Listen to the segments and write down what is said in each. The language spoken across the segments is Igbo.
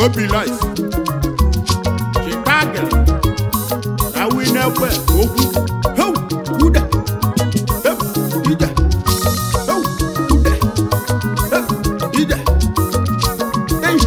obi life chicago awi n'ekwe okwu heu ude heu ide heu ude heu ide ei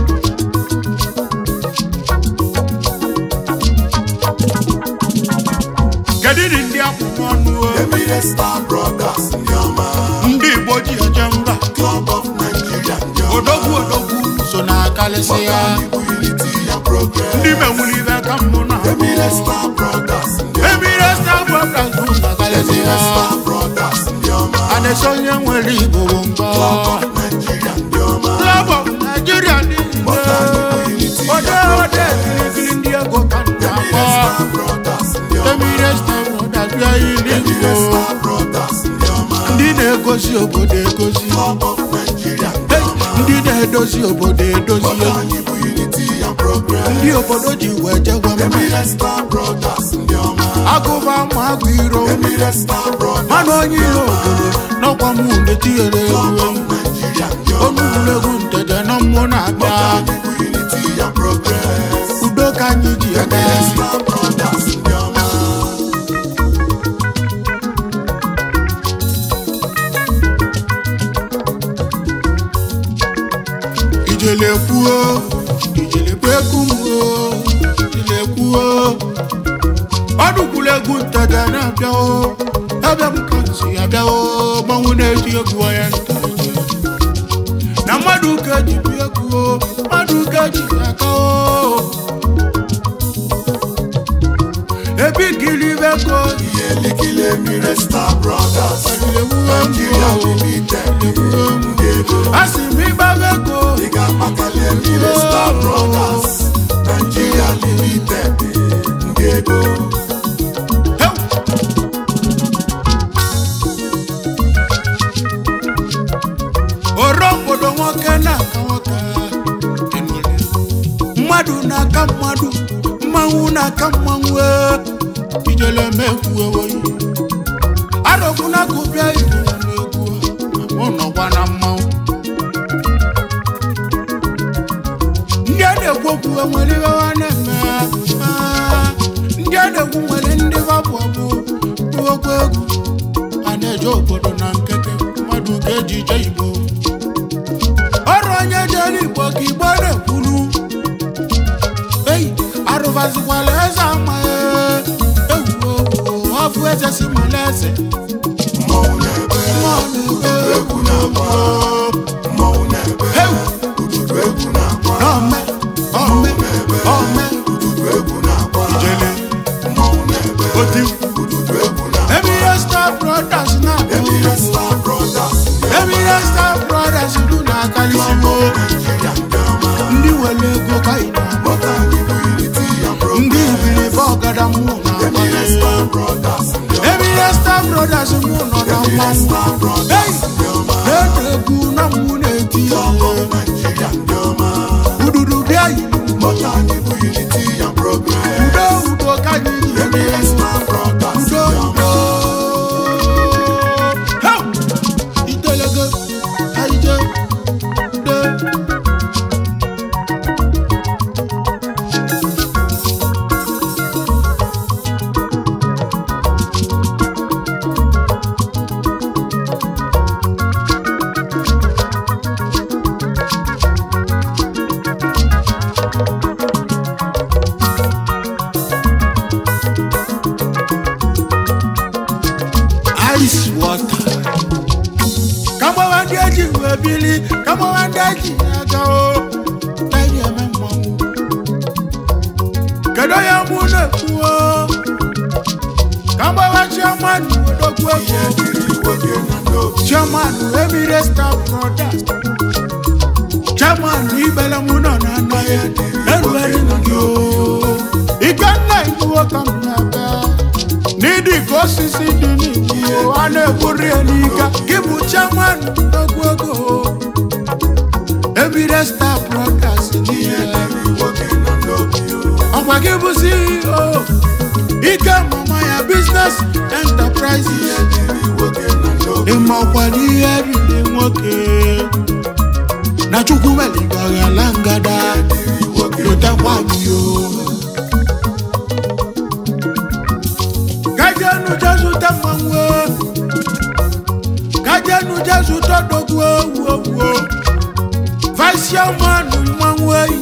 kedu dị ndị akwụkwọ ọnụ o? Emire Star Brothers ndị ọma ndị igbo ji eje mba Club of Nigeria ndị ọma odogwu odogwu so na-akalịsị ya Igbo Unity and Progress ndị menwuru ibe ka mbụ na Emire Star Brothers ndị ọma emire star brothers bụ na-akalịsị ya Emire Star Brothers ndị ọma adịsị onye nwere igbo bụ mbọ Club of Nigeria ndị ọma Club of Nigeria niile ode ode kirikiri ndị ego ka nna Emire akpọ Star Brothers ndị ọma emire star brothers bịa ili Emire igbo Star Brothers ndị ọma ndị na-egosi obodo egosi Club of Nigeria ndị Hey, ọma ndị na-edozi obodo edozi Igbo Unity and Progress ndị obodo ji wee jegwa mma Emire Star Brothers ndị ọma agụba ma agụ iro Emire Star Brothers mana onye iro obodo n'ọkwa m na-etinyere Club egwu of Nigeria ndị ọma onugbulegwu ntede na mmụọ na-abịa Igbo Unity and Progress udo ka anyị ji aga Emire Star Brothers ndị ọma ijele kwuo ijele kweku m o ijele kwuo ọdụkwulegwu ntede na-abịa o abịa m ka nsi abịa o gbanwe na-eji egwu onye nteje na mmadụ ka eji bi egwu o mmadụ ka eji aka o ebigili bego ihe likile Emire Star Brothers Nigeria Limited ndị ego asị m ịgba bego ị ga-akpakali Emire Star Brothers Nigeria Limited ndị ego Heu! oro obodo nwoke na-aka nwoke enwere. mmadụ na-aka mmadụ mmanwụ na-aka mmanwụ ee. ijele mekwu ewoyi arọgbu na gụbịa igbo na-egwu mụ nọkwa na mmanwụ ndị a na-ekwu okwu enwere ibe ha na-eme Ah, ndị a na-ekwu nwere ndị babụ ọbụ okwu egwu a na-eje obodo na nkeke mmadụ ga-eji ije igbo ọrụ onye jere igbo ka igbo na-ekwuru ei arụbazikwala eze ama ewu ọfụ eze si mala eze mmọnwụ na-ebe Mmụọ na-ebe egwu na-agba mmọnwụ na-ebe Heu! ududu egwu na-agba Ome, ome, ome, ududu egwu na-agba jele, mmọnwụ na-ebe oti, ududu egwu na-agba Emire Star Brothers na Emire Star Brothers ndị Emire Star Brothers du na akalisigo Nigeria ndị ọma ndị were ego ka ị na-agba Bọta Igbo Unity and Progress ndị ibilibe ọgada mụ na Emire Star Brothers ndị ọma Emire Star Brothers mụ nọ na Emire mmanwụ Star Brothers ndị ọma na-ede egwu na mụ na-eti ya Nigeria ndị ọma ududu bịa yiri Bọta Igbo Unity and Progress udo udo ka anyị ji Emire Star Brothers udo ndị ọma udo Heu! itelego aije udo ice water kagbawa ndị eji wee bili kagbawa ndị eji aga o eji eme mmanwụ kedu onye mụ na-ekwu o kagbawa chairman odogwu ihe ego dịrị nwoke na n'obi chairman emire star brothers chairman ibele mụ nọ na nna ya erubere m gị o ikenna igbuo ka m na-abịa n'ịdị ka osisi dị n'igbo a na-egburi ya n'ike gị bụ chairman odogwu ego emire star brothers ihe niile dịrị nwoke na n'obi ọkwa gị bụ ceo ike mama ya business enterprises ihe dịrị nwoke na n'obi ịma ọkwa n'ihe riri nwoke na chukwu meligara ngada dịrị nwoke eyi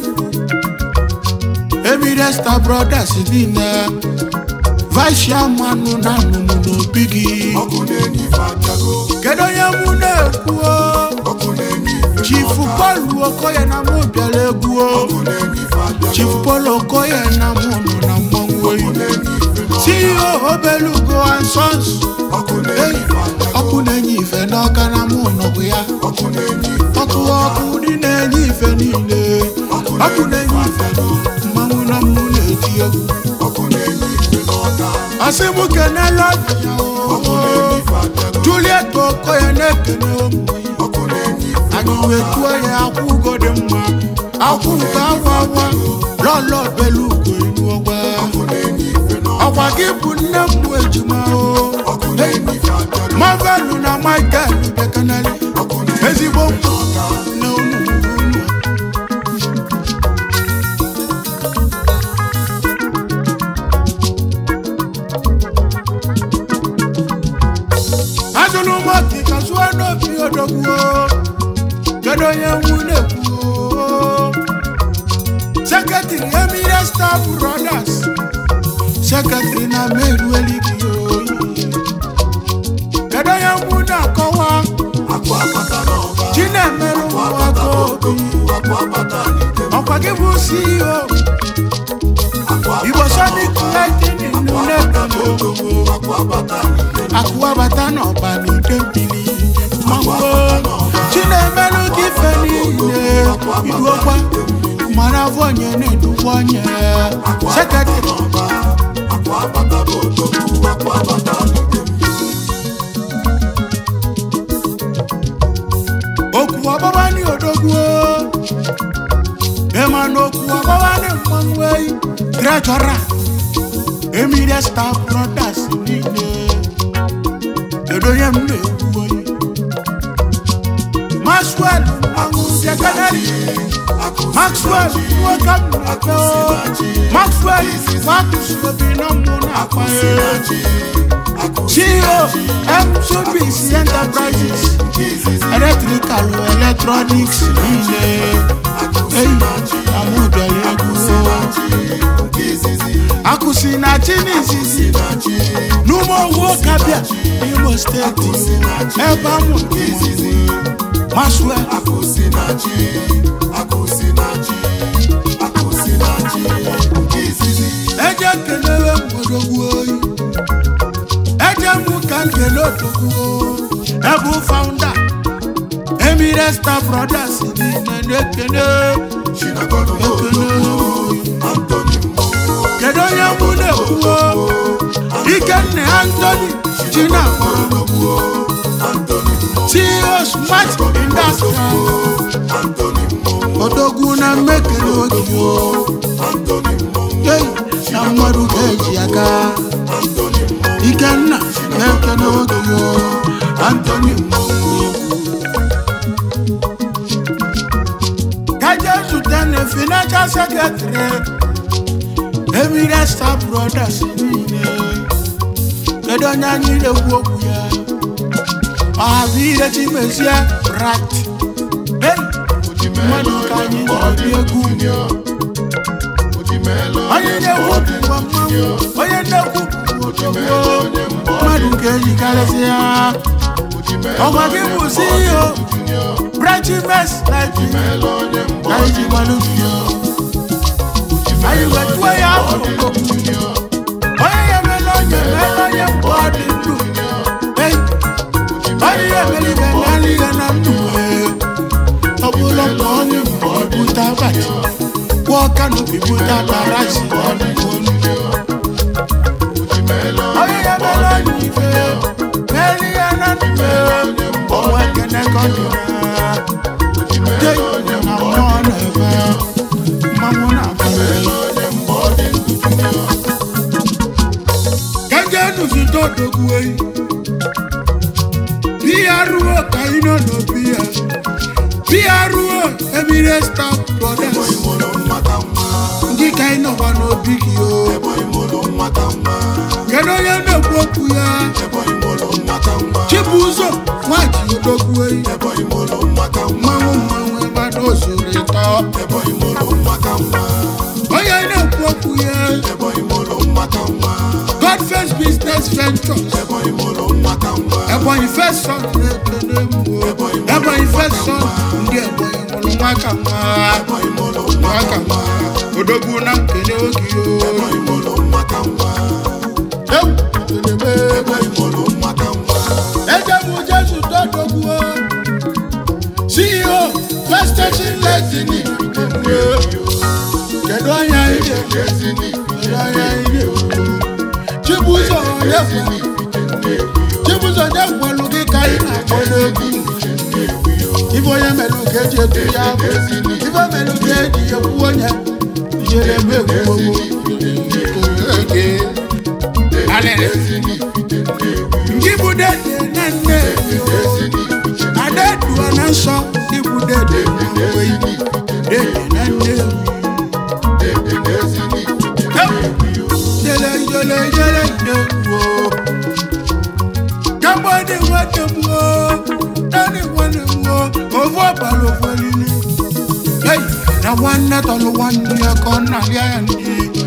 emire star brothers niile vice chairman na nnụnụ n'obi gị ọkụ na-enye ife abịago kedu onye mụ na-ekwu o? ọkụ na-enye ife chifu paul okoye na mụ bịara egwu o. ọkụ na-enye ife abịago chifu paul okoye na mụ nọ na mmanwụ oyi na-enye ife ceo obelugo and sons ọkụ na-enye ife abịago ọkụ na-enye ife n'ọka na mụ nọbụ ya ọkụ na-enye ife ọkụ ọkụ dị na-enye ife niile ọkụ na-enye ife mmanwụ na mụ na-eti egwu ọkụ na-enye ife n'ọka asị mụ kenela ọbịa ọkụ o na-enye ife abịago juliet okoye na-ekene ụmụ ya ọkụ na-enye ife anyị wetuo ya akwụ ugo dị mma akwụ ugo awa awa lọlọ belu ugo elu ọgba ọkụ na-enye ife n'ọka ọkwa gị bụ nne m bụ ejima o ọkụ na-enye ife abịago mavelu na michael bekanali ọkụ na-enye ezigbo ife n'ọka na unu unu azụlụ m ọkịka zụọ n'obi odogwuo kedu onye nwu na-ekwu sekretịrị emire star brothers sekretịrị na meru elighi oyi kedu onye nwu na-akọwa akụ akpata n'ọba chinemerụ akụ akpata nwago n'odogwu akụ akpata n'ike ọkwa gị bụ ceo akụ igbo akpata sonic n'ọba lightning akụ akpata na-ekene n'odogwu akụ akpata n'ike akụwabata n'ọba n'ide mmiri mango chinemerụ gị ife niile iduokwa mara afọ onye na-edukwa onye sekretịrị n'ọba akụ akpata n'odogwu akụ akpata n'ike okwu ọgbaba ní odogwu ema na okwu ọgbaba ní mmanwụ eyi trejọra emire star brothers niile kedu onye m na-ekwu oyi maxwell mmanwụ sekenari maxwell nwoke m na-ekpe o. maxwell wakusobi na mmụ na-akpa ya ceo mcbc enterprises electrical electronics niile eyi amụbịara egwu akụsi na chi n'izizi n'ụmụ owu kabịa n'imo steeti ebe amụ maswel eje kelere odogwu oyi eje mụ ka nkele odogwu ebu faụnda emire star brothers niile na-ekene ekene kedu onye mụ na-ekwuo ikenna antoni chinama ceo smart industry odogwu na mmekere ogige ei na mmadụ ga-eji aka ikenna na-ekene ogige antoni kaje zute na financial secretary emire star brothers niile kedu onye anyị na-ekwu okwu ya ọhabụ ihe chimezie rat ei mmadụ ka anyị na-ebi egwu onye na-ekwu bụkwa mmanwụ onye na-ekwu bụ odogwu mmadụ ka ejikarịsị ya ọgwa gị bụ ceo branchimes life ka iji gbalụ biyo anyị wetuo ya akụkụ onye ya emela onye emela onye mgbe ọ dị ndụ Ei, onye ya emela ibe emela ihe na ndụ ee. ọ bụla mgbe onye mgbe ọ bute abachi kwụọ kanopi bute abarachi ọ dị olu onye ya emela onye ife mela ihe na ndụ ee. ọnwa ekene ka ọ dị na Jei, na mmụọ na-ebe mmanwụ na-abanye gẹ́gẹ́ nùsùtò dògbu eyi bí arúgbó kàyí náà lọ bí ẹ bí arúgbó emire star brothers ndị kàyí náà wà n'obi gị o kedu onye na-ekwu okwu ya chibuzo nwaji odogwu eyi mmanwụ mmanwụ ebe a n'ozuru ịtọ maka nwa onye na-ekwu okwu ya ebonyi mụrụ nwa ka nwa godfest business ventures ebonyi mụrụ nwa ka nwa ebonyi first son na-ekene mgbo ebonyi first son ndị ebonyi mụrụ nwa ka nwa ebonyi mụrụ nwa nwa ka nwa odogwu na nkele oge o ebonyi mụrụ nwa ka nwa ewu kelebe ebonyi mụrụ nwa ka nwa ejebu jesu tọdogwu o ceo first station lesini kedu anya ije ezini kedu anya ije chibuzo onye kwelu chibuzo onye kwelu gị ka ị na-akpọ n'egwu ife onye melụ ka eji etu ya bụ ife melụ ka eji ekwu onye ijere eme egwu alele ndị bụ dede na nne adeduo na nsọ ndị bụ dede na nweyi dede na nne jele jele jele ndewo kambo dị nwanne m o naanị nwanne m o ofu ọbara ofu elili Hey, na nwanne tọlụ nwanne ya ka ọ na-arịa ya ndị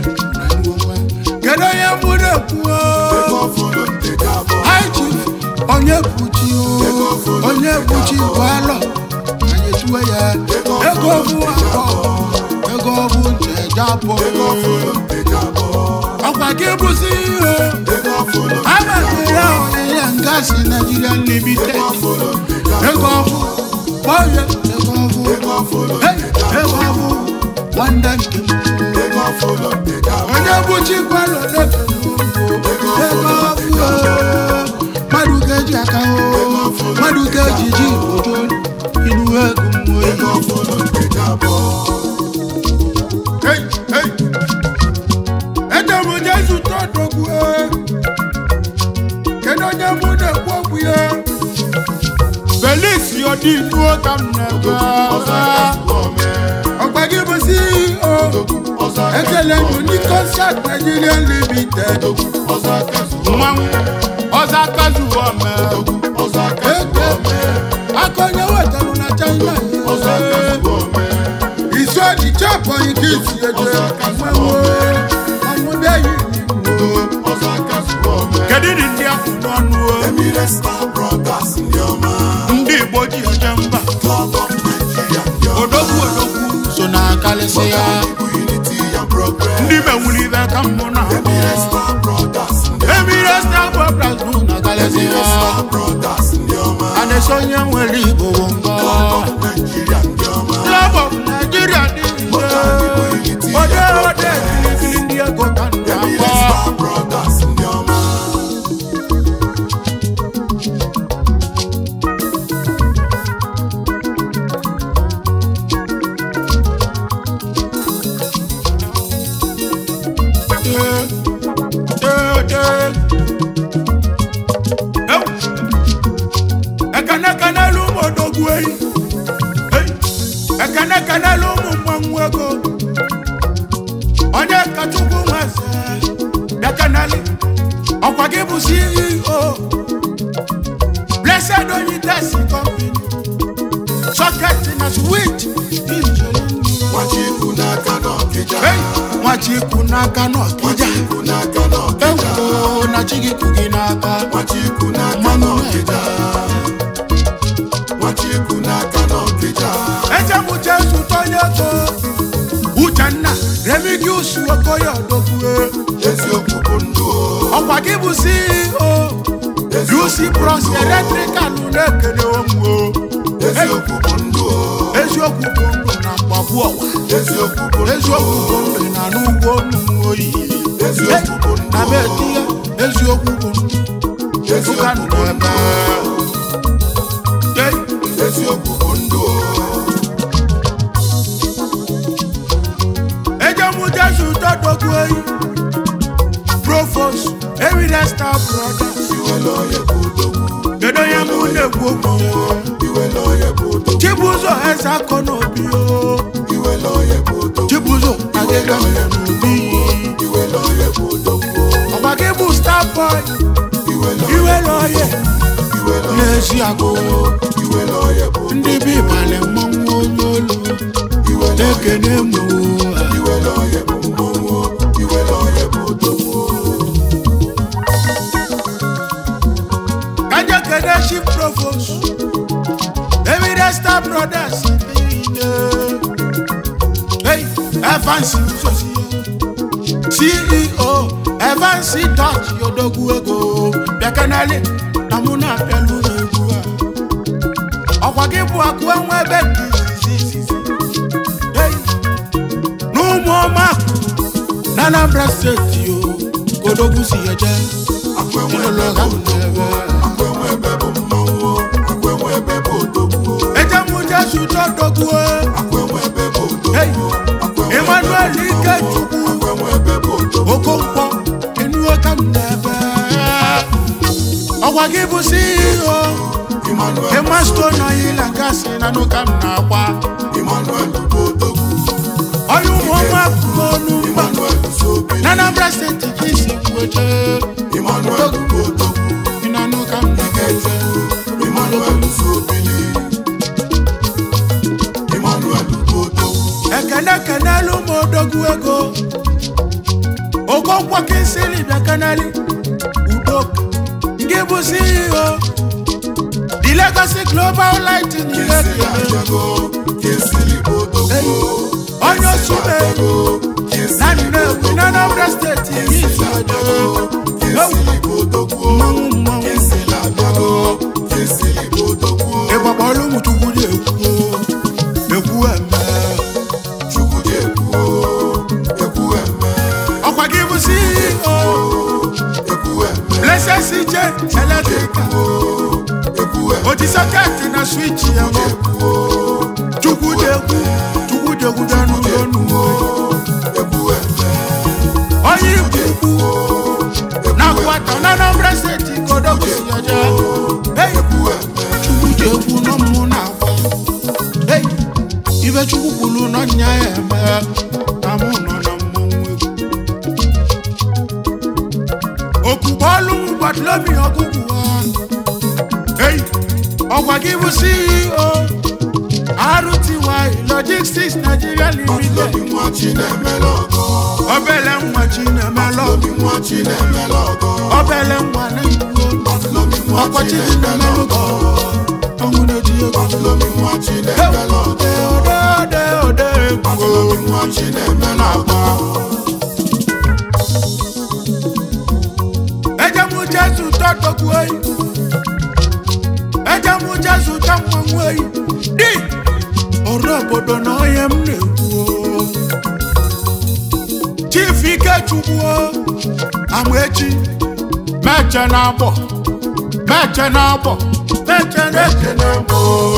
kedu onye mụ na-ekwu o ọfụrụ ndị ga-abụ High chief onye buchi o onye buchi bụ alọ anyị tuwe ya ego bụ akọ ego bụ ncheja bụ ọfụrụ ndị ga-abụ ọkwa gị bụzi ihe ego ọfụrụ amasịrị ọnyịnya ngasị Nigeria limited ọfụrụ ndị ga-abụ ego ọbụ onye ego ọbụ ego ọfụrụ Hey, ego ọbụ nwanne nke m ego ọfụrụ ndị ga-abụ onye bụchi gwalọ na-ekele ugbo ego ọbụ mmadụ ga-eji aka o mmadụ ga-eji ji ojo inu ego mmụọ ego ọfụrụ ndị ga-abụ Hey, hey. Ede m Jesu tọdọgbu kedu onye mụ na-ekwu okwu ya Felix yọdị inuo ka m ọzọ na-ebe akasụ ome ọgba gị bụ CEO ọzọ ekele akasụ m ndị concert Nigeria limited ọzọ akasụ mmanwụ ọzọ akazuo ome ọzọ akasụ eke ome aka onye wetarụ na China ọzọ akasụ ome isu ọdịcha abụghị ka isi eje mmanwụ ọnwụ bịa yi n'igbo ọzọ akasụ ome kedu ndị ndị ahụ n'ọnụ o? emire star brothers ndị ọma ndị igbo ji eje mba club of nigeria ndị ọma odogwu odogwu so na akalịsị ya bụ unity and progress ndị menwuru ibe ka mmụ na emire star brothers ndị emire star brothers bụ na akalịsị emire ya star brothers ndị ọma a na-eso onye nwere igbo bụ ngọ nigeria ndị ọma club of nigeria dị nje ode ode kirikiri ndị ego ka ndị emire akpọ star brothers ndị ọma ekenekenelu ụmụ odogwu eyi ekenekenelu ụmụ mmanwụ ego onye kachukwu nweze ekeneli ọkwa gị bụ ceo blessed onyides company socket na switch nwachikwu n'aka n'ọkịja nwachikwu n'aka n'ọkịja nwachikwu n'aka n'ọkịja ewo na chigikwu gị n'aka nwachikwu n'aka mmanụ n'ọkịja nwachikwu n'aka n'ọkịja echebụ jesu tonye ego uchenna remigius okoye odogwue eziokwu bụ ndụ o. ọkwa gị bụ ceo uc bros eletrikal na-ekele onwe eziokwu bụ ndụ o. eziokwu bụ ndụ na mgbagbu ọwa eziokwu bụ ndụ eziokwu bụ o. ndụ na n'ugbo ụmụ oyi eziokwu bụ ndụ na o. beti ya eziokwu bụ ndụ ụka eziokwu ndụ bụ ebe ndụ eziokwu bụ ndụ o. ejemu jesu tọdọgbu eyi provost ewile star brothers iwele onye bụ odogwu kedu onye mụ na-ekwu okwu ya iwele onye bụ odogwu chibuzo eze akọ n'obi o iwele onye bụ odogwu chibuzo agịga mere n'obi iwele onye bụ odogwu ọgba gị bụ star boy iwele iwere oye iwele n'ezi agụ iwele onye bụ ndị bi ịbalị mmanwụ onye olu iwele na-ekene mụ Star Brothers niile hey Evans Uzozie CEO Evans Dutch odogwu ego bịakanali na mụ na-apịalụ egwu a ọkwa gị bụ akụ enwe ebe dị izizi izizi hey n'ụmụ ọma na Anambra steeti o kodogwu si eje ụlọ ha n'ebe ejemujesu tọdogwu hey Emmanuel Ikechukwu Okonkwo enuo ka m n'ebe ọkwa gị bụ CEO Emasto na yila gasị na nụ ka m na-akwa onye ụmụ ọma kwuru ọnụ mgba na Anambra steeti ka isi kwuoche ịnanụ ka m na-ekeze ekene kenelu m odogwu ego okonkwo kinsili bịa keneli udo ndị bụ CEO the Legacy Global Lighting ekele onye osume na Nnewi na Anambra steeti isi mmanwụ mmanwụ ịgbakpọrọ ụmụ chukwu dị ekwu ekwu eme ọkwa gị bụ CEO Blessed CJ Electrical oji sọketị na switch ya mọ chukwu dị ekwu chukwu dị ekwu bịa n'ụlọ n'uwe onye ikwu ukwu na akwata na Anambra steeti kodogwu si ya jee hey chukwu dị ekwu nọ mmụ na akwa hey ibe chukwu kwuru nọ nya ya eme na mụ nọ na mmọnwụ egwu okugboolu gbadolobi ọgụgụ hey ọgwa gị bụ CEO RTY Logistics Nigeria Limited obele nwa Chinemelụ obele nwa na-ewu ọkọchị Chinemelụ ọnwụ na-eji ego ode ode ode egwu ejemujezu tọdọgwu eyi ejemujezu tammanwụ eyi di ọrụ obodo na onye m na-ekwu chief ikechukwu amaechi meche na agbọ meche na agbọ meche na eche na agbọ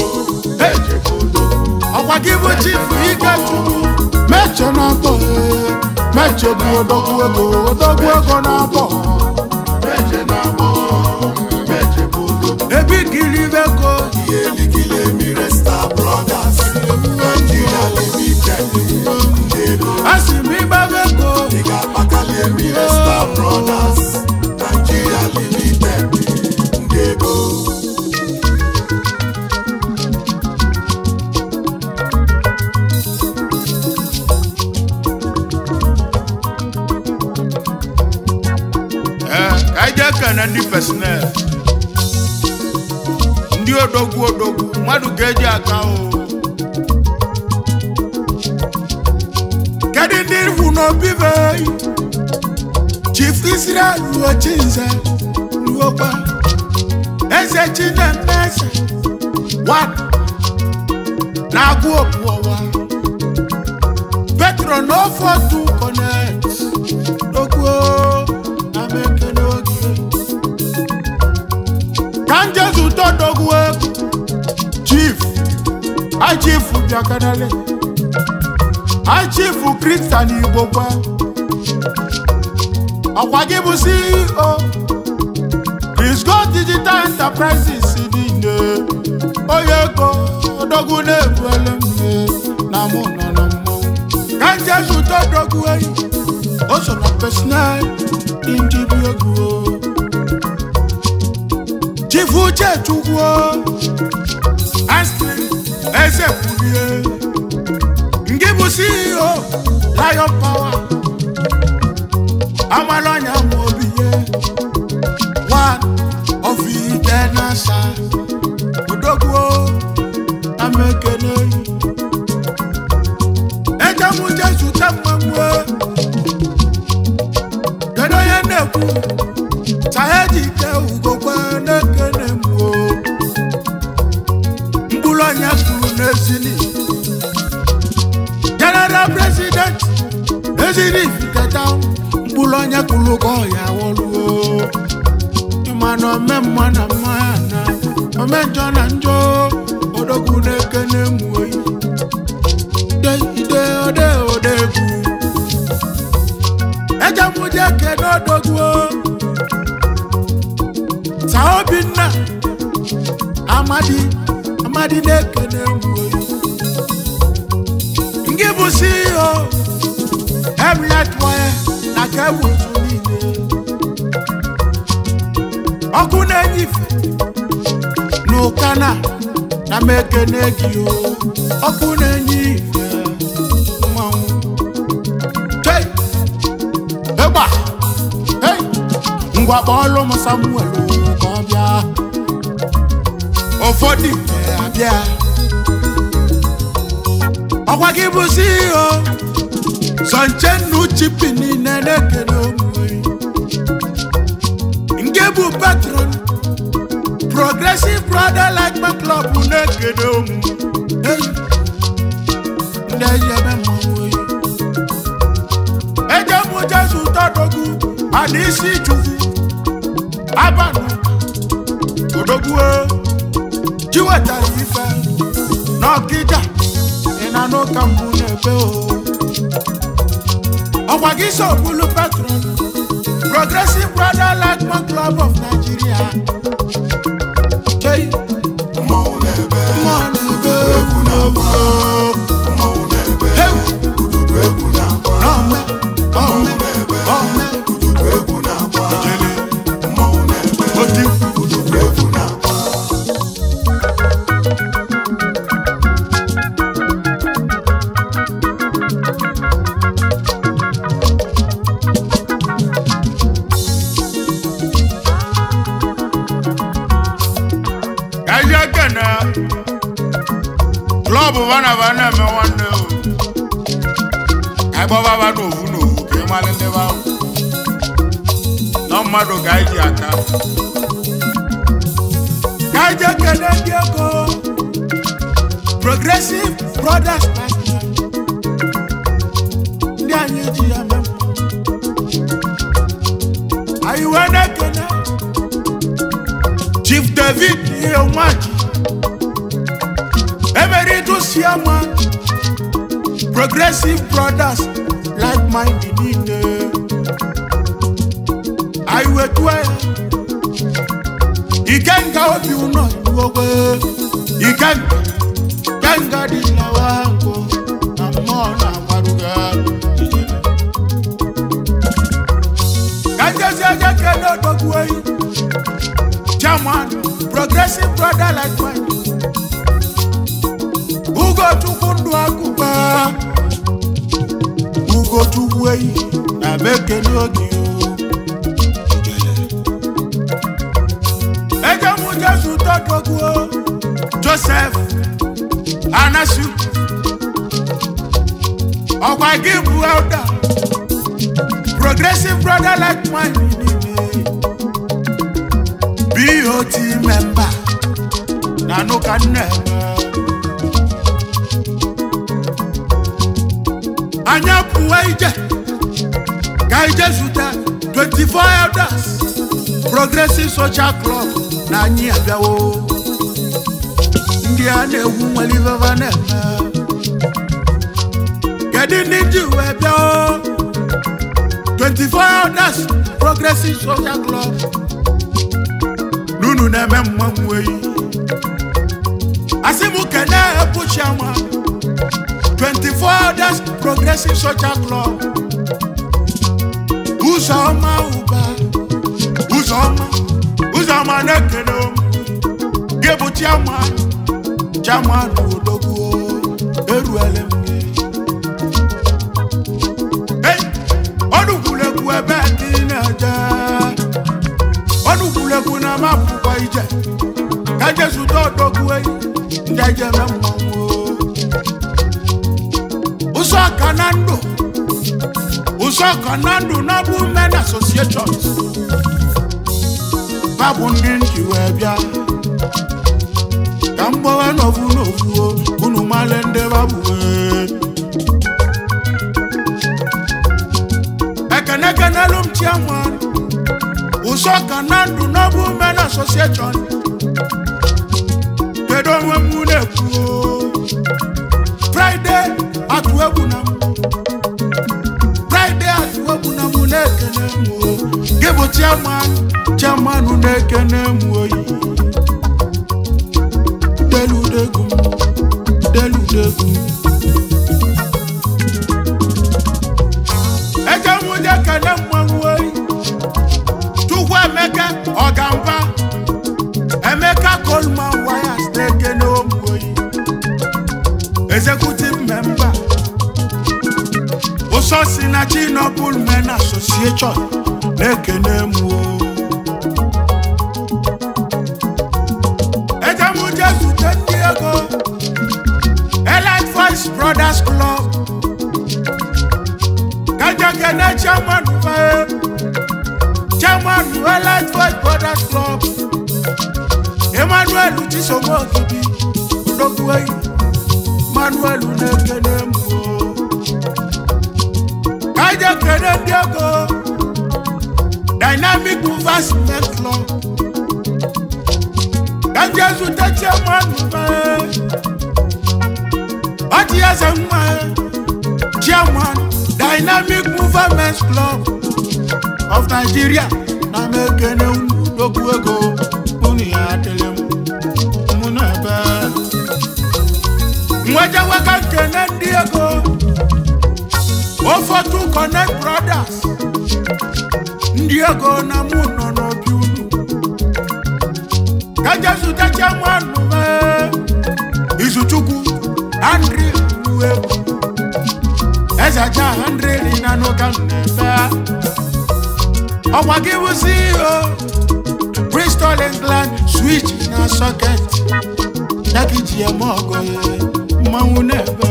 ọkwa gị bụ chief ikechukwu meche na agbọ meche bụ odogwu ego odogwu ego na agbọ ebi giri ego asị m ịgbago ego ee ka anyị jee kene ndị pesonel ndị odogwu odogwu mmadụ ga-eji aka o kedu ndị ifu n'obi be chief israel ruochinze ruokwa eze chinemeze wan na-agụ opu ọwa petro n'ofe otu connect okwu na mekene oge ka njezu tọdọgwu egwu chief achief bịakanale achief kristian igbo gwa ọkwa gị bụ ceo Crisco digital enterprises niile onye ego odogwu na-ebuele mme na mụ nọ na mmọnwụ ka njezu tọdọgwu eyi o so na personal indibi egwu chief uche chukwu astri eze kwurie nke bụ ceo lion power amalọnya ma obi ye one of ite nasa odogwu na ekene eje m je zute mmanwụ kedu onye na-ekwu saheji ugokwe na-ekene m o mkpụrụ onye kwuru n'ezili general president ezili fiketa mkpụrụ onye kwuru ka ọ ya wọluo ịma na ome mma na mma ya na ome njọ na njọ odogwu na-ekene m oyi ide ide ode odegwu eje m je kene odogwu sa obinna amadi amadi na-ekene m oyi ngị bụ ceo emlet wire na kebụl niile ọkụ na-enye ife n'ụkana na m ekene gị o ọkụ na-enye ife mmanwụ Chei! ịgba Hey! ngwa kpọọlụ m samuel o, ka ọ bịa ụfọdụ ife abịa ọkwa gị bụ ceo sọnchennu chipi niile na-ekene omume nke bụ patron progressive brother like my club na-ekene omu Hey! ndị eji eme mmanwụ oyi eje mụ jesu tọdogwu ada isi chukwu abanụ odogwu ji wetara ife n'ọkịja ị na n'ụka mbụ na-ebe o ọkwa gị so bụlụ patron progressive brother like my club of nigeria Hey! Mmanwụ na-ebe, mmụọ na-ebe egwu na-agba. Mmanwụ na-ebe, Hey! ududu egwu na-agba. Ome, ome, na-ebe, ome. ududu egwu na-agba. Jele, Mmanwụ na-ebe, oti. ududu egwu na-agba. Kaja kana klọb bana bana eme nwanne o kaịgbọ baba n'ovu n'ovu ka ị mara ndị ba nọ mmadụ ka anyị ji aka kaja kene ndị ego progressive brothers Nigeria. ndị anyị ji ya mee anyị wee na-ekene chief david ihe nwaji emeritus chairman progressive brothers like mind niile anyị wetu ya ikenga obi ụnọ iwogwe ikenga kenga dị lawa nkụ na mmụọ na-agbaruga ijele ka njezi aja kele odogwu eyi German, progressive brother like mine. Ugo chukwu ndụ akụkọ Ugo chukwu eyi na bekele oge o. Eje mụ Jesu tọdọgwu o. Joseph Anasu ọkwa gị bụ elder progressive brother like mine niile. BOT member na nuka nne anya pụwa ije ka ije zute 24 elders progressive social club na anyị abịawo ndị a na-egwu nwere iveva na-eme kedu ndị ji wee bịa o? 24 elders progressive social club n'unu na-eme mmanwụ eyi asị m kene ebuchiama 24 others progressive social club ụzọma ụba ụzọma ụzọma na-ekene m gị bụ chiama chiama n'odogwu eruele m gị Hey! ọnụkwurekwu ebe dị na-eje ọnụkwurekwu na mapụkwa ije ka jesu odogwu eyi ndị jejeme mmanwụ ụzọ ka na ndụ ụzọ ka na ndụ na bụ men associations babụ ndị nji wee bịa ka m gbawa n'ofu n'ofu o, unu male ndị babụ wee ekene kenelu m chiaman ụzọ ka na ndụ na bụ men association kedu onwe m na-ekwu o? Friday atụ egwu na m Friday atụ egwu na m na-ekene m o gị bụ chairman chairman na-ekene m oyi deludegwu m deludegwu m eje m je kene mmanwụ oyi Chukwu Emeka ọgamba Emeka Coleman Wires na-ekene ụmụ oyi executive member ụsọ si na chinopul men association na-ekene m o ejemuje zute ndị ego elite voice brothers club kajekene chairman fe chairman elite voice brothers club emmanuel chisomogibi odogbueyi manuel na-ekene m o kaje kene ndị ego dynamic movers men club kaje zute chairman fe ọdị eze nwa chairman dynamic mover men's club of nigeria na m ekene unu n'okwu ego unu ya adịlị m mụ na ebe nwejeweka nkene ndị ego ofotu connect brothers ndị ego na mụ nọ n'obi unu kajezutacha nwanụ mee izuchukwu andri uwegwu ezeja andrili na n'ụka na-ebe ọgwa gị wụzi o bristol england switch na socket ya ka iji eme ọgọ ya mmanwụ na-ebe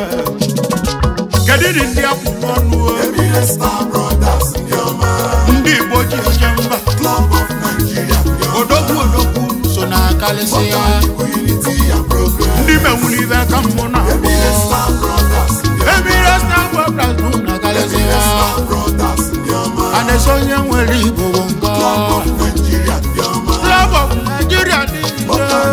kedu dị ndị akwụkwọ ọnụ o? Emile Star Brothers ndị ọma ndị igbo ji eje mba Club of Nigeria ndị ọma odogwu odogwu so na akalịsị ya Unity and Progress ndị menwuru ibe ka mmụ na Emile Star Brothers ndị ọma emire star weblas bụ na akalịsị Emile ya Star Brothers ndị ọma a na-eso onye nwere igbo bụ nkọ Club of Nigeria ndị ọma Club of Nigeria dị ije